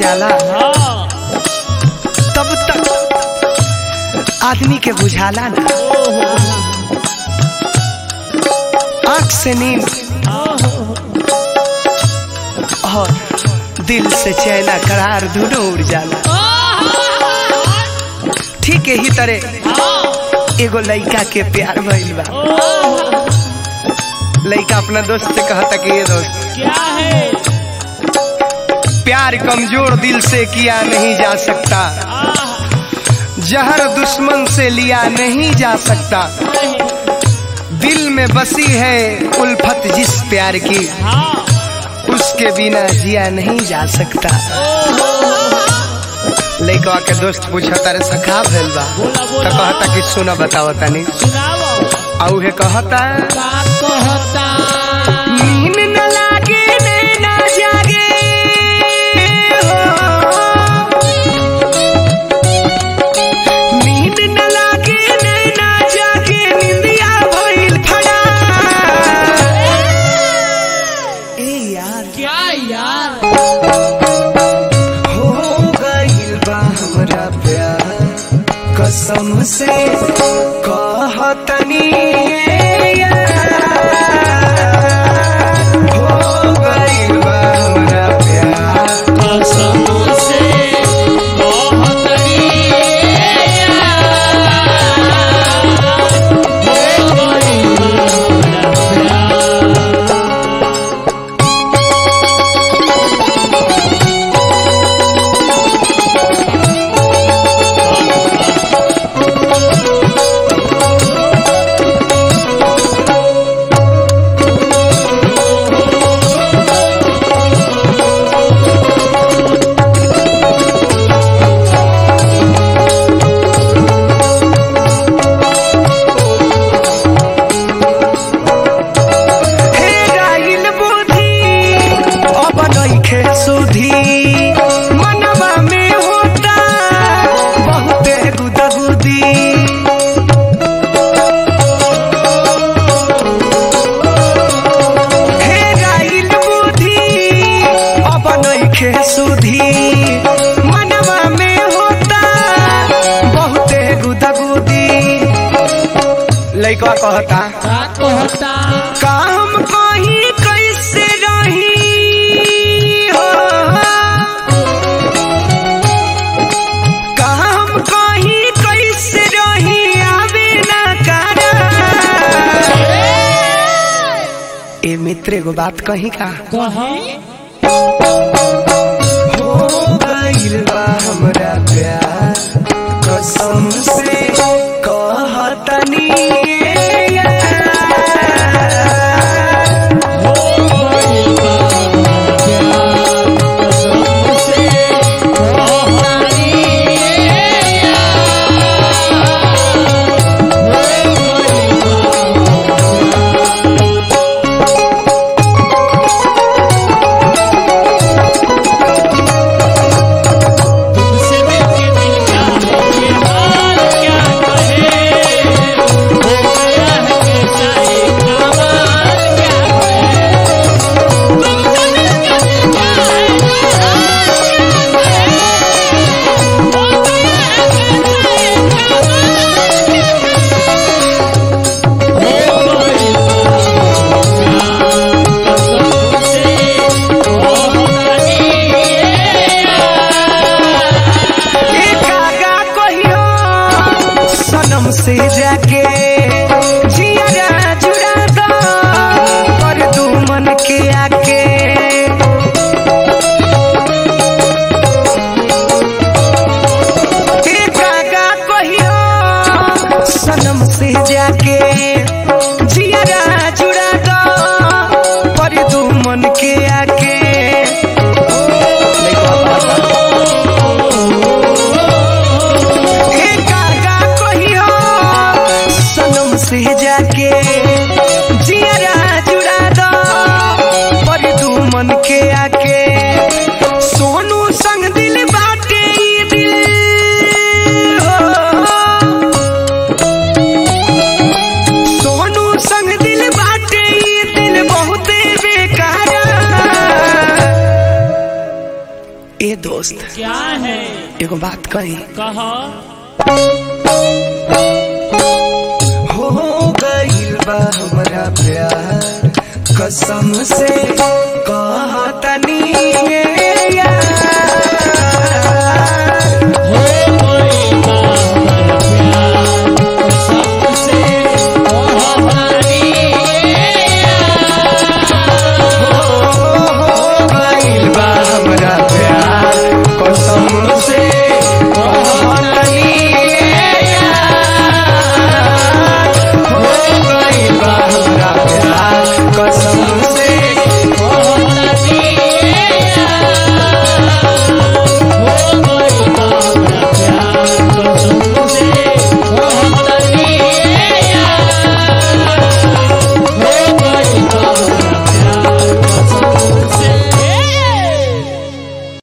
जाला हाँ तब तक आदमी के बुझाला ना आंख से नींद और दिल से चैना करार दोनों उड़ जाला ठीक यही तरह एगो लड़का के प्यार भइल बा लड़का अपना दोस्त से कहता कि ये दोस्त क्या है प्यार कमजोर दिल से किया नहीं जा सकता जहर दुश्मन से लिया नहीं जा सकता दिल में बसी है उल्फत जिस प्यार की हाँ उसके बिना जिया नहीं जा सकता लड़का के दोस्त पूछा तारे सखा भेल बा बोला, तो बोला। कहता कि सुना बताओ तनी सुनाओ औ हे कहता का कहता नींद न लागे नैना जागे हो। नींद न लागे नैना जागे निंदिया भइल फड़ा ए यार क्या यार हो गइल बा हमरा प्यार कसम से कहतनी यार हो गइल बा हमरा प्यार कसम से कहतनी हे गाइल बुद्धि अब नइखे सुधी मनवा में होता बहुते गुदगुदी हे गाइल बुद्धि अब नइखे सुधी मनवा में होता बहुते गुदगुदी लइका कहता का कहता काम कहीं कैसे रही हो काम कहीं कैसे रही आवे ना करा ए मित्र एगो बात कही का कहीं हो गइल बा हमरा प्यार कसम से कहतनी यार। तुमसे मिलके दिल का ये हाल क्या कहे हो गया है कैसा ये कमाल क्या कहे तुमसे मिलके दिल का ये हाल क्या कहे हो गया है कैसा ये कमाल एक आगा कहियो सनम से जाके जिया जुड़ा दो कर दू मन के आके एक आगा कहियो सनम से जाके जिया जुड़ा दो कर दू मन के आके हे कागा कहियो सनम से जाके जिया जुड़ा दो पर तू मन के आके सोनू संग दिल बाटे ई दिल हो। सोनू संग दिल बाटे ई दिल बहुते बेकार ए दोस्त क्या है एगो बात कही कहो हो गइल बा हमरा प्यार कसम से कहतनी